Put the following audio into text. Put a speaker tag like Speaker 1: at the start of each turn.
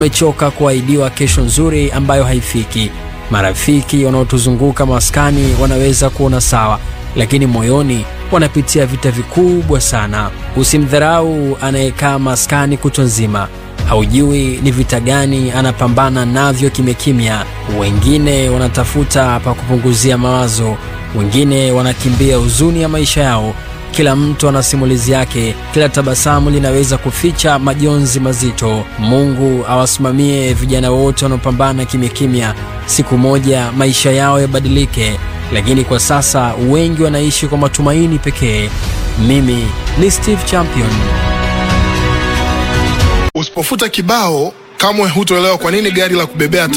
Speaker 1: Tumechoka kuahidiwa kesho nzuri ambayo haifiki. Marafiki wanaotuzunguka maskani wanaweza kuona sawa, lakini moyoni wanapitia vita vikubwa sana. Usimdharau anayekaa maskani kutwa nzima, haujui ni vita gani anapambana navyo kimya kimya. Wengine wanatafuta pa kupunguzia mawazo, wengine wanakimbia huzuni ya maisha yao. Kila mtu ana simulizi yake, kila tabasamu linaweza kuficha majonzi mazito. Mungu awasimamie vijana wote wanaopambana kimya kimya, siku moja maisha yao yabadilike, lakini kwa sasa wengi wanaishi kwa matumaini pekee. Mimi ni Steve Champion.
Speaker 2: Usipofuta kibao kamwe hutoelewa kwa nini gari la kubebea